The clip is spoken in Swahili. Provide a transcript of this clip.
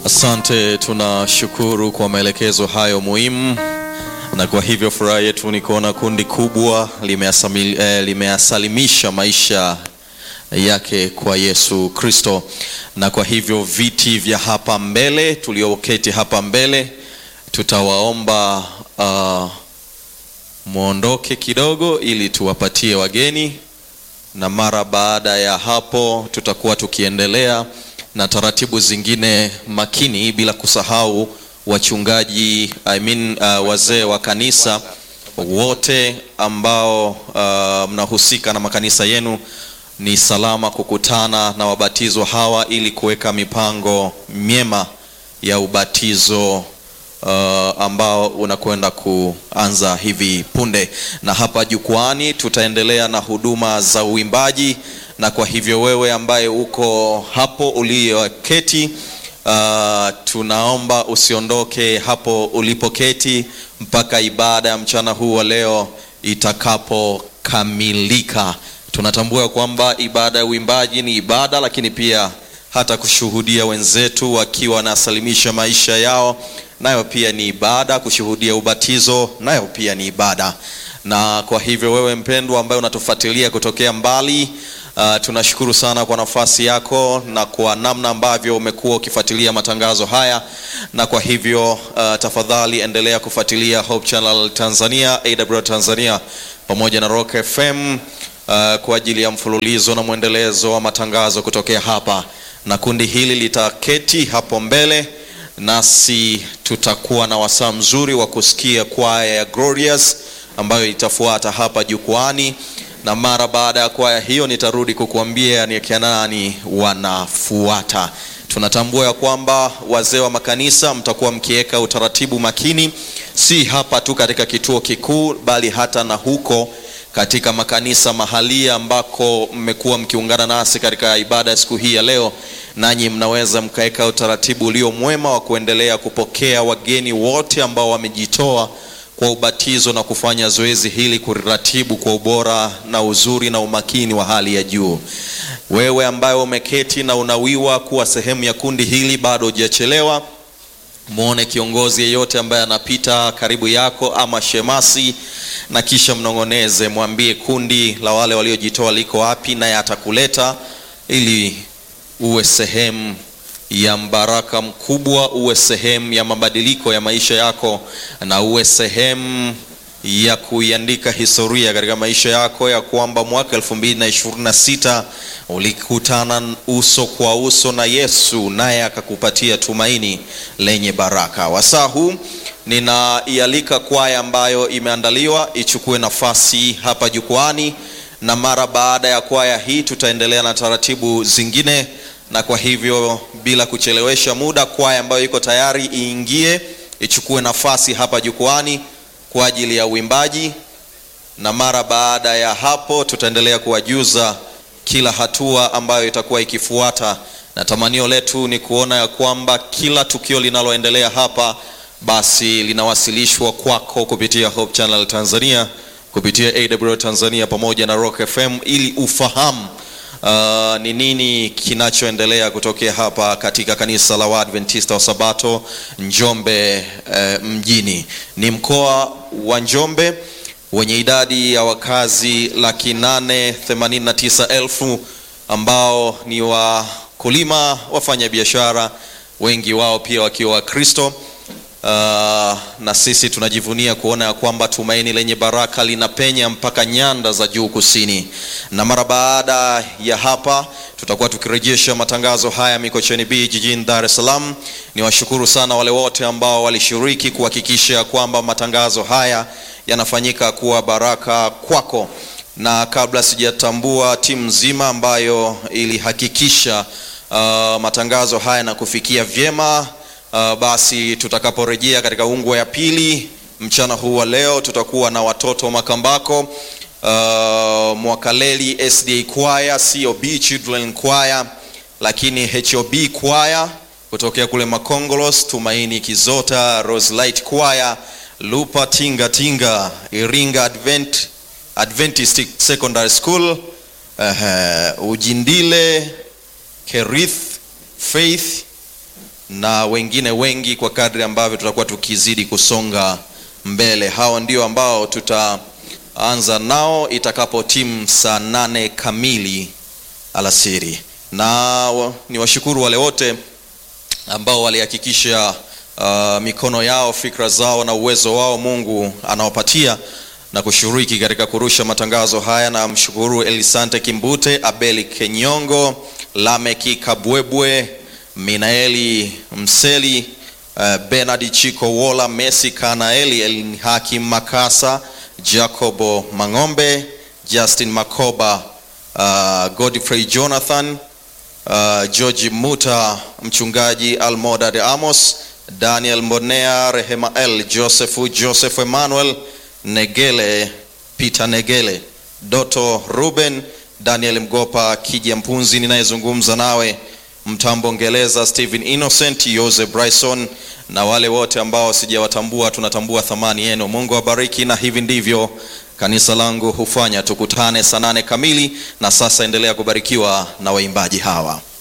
Asante, tunashukuru kwa maelekezo hayo muhimu, na kwa hivyo furaha yetu ni kuona kundi kubwa limeasami- eh, limeasalimisha maisha yake kwa Yesu Kristo, na kwa hivyo viti vya hapa mbele tulioketi hapa mbele tutawaomba uh, mwondoke kidogo ili tuwapatie wageni, na mara baada ya hapo tutakuwa tukiendelea na taratibu zingine makini, bila kusahau wachungaji I mean, uh, wazee wa kanisa wote ambao uh, mnahusika na makanisa yenu, ni salama kukutana na wabatizwa hawa ili kuweka mipango myema ya ubatizo uh, ambao unakwenda kuanza hivi punde, na hapa jukwani tutaendelea na huduma za uimbaji, na kwa hivyo wewe ambaye uko hapo uliyoketi, uh, tunaomba usiondoke hapo ulipoketi mpaka ibada ya mchana huu wa leo itakapokamilika. Tunatambua kwamba ibada ya uimbaji ni ibada, lakini pia hata kushuhudia wenzetu wakiwa wanasalimisha maisha yao nayo pia ni ibada. Kushuhudia ubatizo nayo pia ni ibada. Na kwa hivyo wewe mpendwa, ambaye unatufuatilia kutokea mbali, uh, tunashukuru sana kwa nafasi yako na kwa namna ambavyo umekuwa ukifuatilia matangazo haya, na kwa hivyo uh, tafadhali endelea kufuatilia Hope Channel Tanzania, AWR Tanzania pamoja na Rock FM uh, kwa ajili ya mfululizo na mwendelezo wa matangazo kutokea hapa, na kundi hili litaketi hapo mbele nasi tutakuwa na wasaa mzuri wa kusikia kwaya ya Glorious ambayo itafuata hapa jukwani, na mara baada ya kwaya hiyo nitarudi kukuambia ni akina nani wanafuata. Tunatambua ya kwamba wazee wa makanisa mtakuwa mkiweka utaratibu makini, si hapa tu katika kituo kikuu, bali hata na huko katika makanisa mahalia ambako mmekuwa mkiungana nasi katika ibada ya siku hii ya leo, nanyi mnaweza mkaweka utaratibu ulio mwema wa kuendelea kupokea wageni wote ambao wamejitoa kwa ubatizo na kufanya zoezi hili kuratibu kwa ubora na uzuri na umakini wa hali ya juu. Wewe ambaye umeketi na unawiwa kuwa sehemu ya kundi hili, bado hujachelewa. Mwone kiongozi yeyote ambaye anapita karibu yako ama shemasi, na kisha mnong'oneze, mwambie kundi la wale waliojitoa liko wapi, naye atakuleta ili uwe sehemu ya mbaraka mkubwa, uwe sehemu ya mabadiliko ya maisha yako, na uwe sehemu ya kuiandika historia katika maisha yako ya kwamba mwaka 2026 ulikutana uso kwa uso na Yesu, naye akakupatia tumaini lenye baraka. Wasaa huu ninaialika kwaya ambayo imeandaliwa ichukue nafasi hapa jukwani, na mara baada ya kwaya hii tutaendelea na taratibu zingine, na kwa hivyo bila kuchelewesha muda, kwaya ambayo iko tayari iingie ichukue nafasi hapa jukwani kwa ajili ya uimbaji, na mara baada ya hapo tutaendelea kuwajuza kila hatua ambayo itakuwa ikifuata, na tamanio letu ni kuona ya kwamba kila tukio linaloendelea hapa basi linawasilishwa kwako kupitia Hope Channel Tanzania, kupitia AWR Tanzania pamoja na Rock FM ili ufahamu uh, ni nini kinachoendelea kutokea hapa katika kanisa la Waadventista wa Sabato Njombe uh, mjini. Ni mkoa wa Njombe wenye idadi ya wakazi laki nane themanini na tisa elfu ambao ni wakulima, wafanya biashara, wengi wao pia wakiwa Wakristo. Uh, na sisi tunajivunia kuona ya kwamba tumaini lenye baraka linapenya mpaka nyanda za juu kusini. Na mara baada ya hapa tutakuwa tukirejesha matangazo haya Mikocheni B jijini Dar es Salaam. Niwashukuru sana wale wote ambao walishiriki kuhakikisha kwamba matangazo haya yanafanyika kuwa baraka kwako, na kabla sijatambua timu nzima ambayo ilihakikisha uh, matangazo haya na kufikia vyema Uh, basi tutakaporejea katika ungwe ya pili mchana huu wa leo tutakuwa na watoto Makambako, uh, Mwakaleli SDA Choir, COB Children Choir, lakini HOB Choir kutokea kule Makongolos, Tumaini Kizota, Roselight Choir, Lupa Tinga Tinga, Iringa Advent, Adventist Secondary School, uh, Ujindile, Kerith, Faith na wengine wengi kwa kadri ambavyo tutakuwa tukizidi kusonga mbele. Hao ndio ambao tutaanza nao itakapo timu saa nane kamili alasiri, na wa- ni washukuru wale wote ambao walihakikisha uh, mikono yao, fikra zao na uwezo wao Mungu anawapatia na kushiriki katika kurusha matangazo haya. Na mshukuru Elisante Kimbute, Abeli Kenyongo, Lameki Kabwebwe, Minaeli Mseli, uh, Bernard Chiko Wola, Messi Kanaeli, El Hakim Makasa, Jacobo Mang'ombe, Justin Makoba, uh, Godfrey Jonathan uh, George Muta, mchungaji Almodad Amos, Daniel Mbonea, Rehemael Joseph, Joseph Emmanuel Negele, Peter Negele, Doto Ruben, Daniel Mgopa, Kija Mpunzi ninayezungumza nawe, Mtambo Ngeleza, Stephen Innocent, Jose Bryson na wale wote ambao sijawatambua, tunatambua thamani yenu. Mungu awabariki, na hivi ndivyo kanisa langu hufanya. Tukutane saa nane kamili, na sasa endelea kubarikiwa na waimbaji hawa.